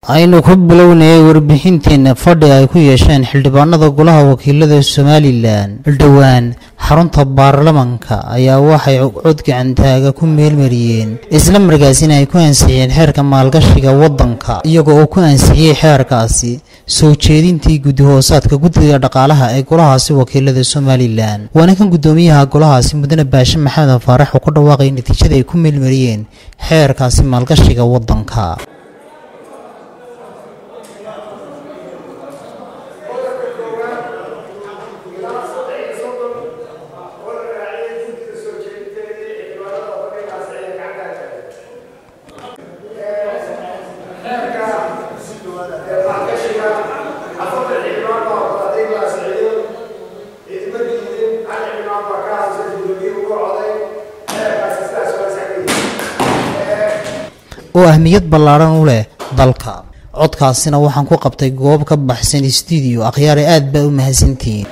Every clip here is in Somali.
aynu ku bilownayay warbixinteenna fadhi ay ku yeesheen xildhibaanada golaha wakiilada somalilan dhowaan xarunta baarlamanka ayaa waxay cod gacantaaga ku meelmariyeen isla markaasina ay ku ansixiyeen xeerka maalgashiga waddanka iyaga oo ku ansixiyey xeerkaasi soo jeedintii guddi-hoosaadka guddiga dhaqaalaha ee golahaasi wakiilada somalilan waana kan guddoomiyaha golahaasi mudane baashe maxamed faarax oo ku dhawaaqay natiijada ay ku meelmariyeen xeerkaasi maalgashiga waddanka oo ahmiyad ballaadhan u leh dalka codkaasina waxaan ku qabtay goob ka baxsan stuudio akhyaare aad baa u mahadsantihiin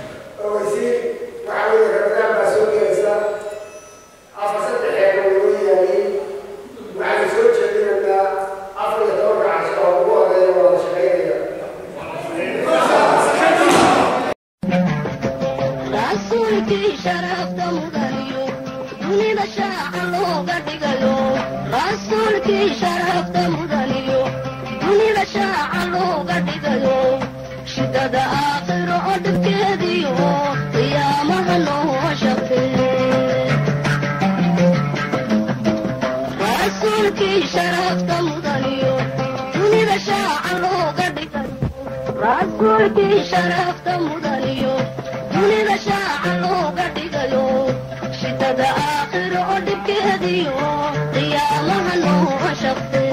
rasuulkii sharafta mudaniyo dunida shaaca looga dhigayo rasuulkii sharafta mudaniyo dunida shaaca looga dhigayo shidada aakhiro oo dhibkeediyo qiyaamaha noo shaqeeye rasuulkii sharafta mudaniyo dunida shaaca looga dhigayo rasuulkii sharafta mudaniyo dunida shaaca looga dhigayo shidada aakhiro oo dhibkeediyo qiyaamaha noo shaqeeye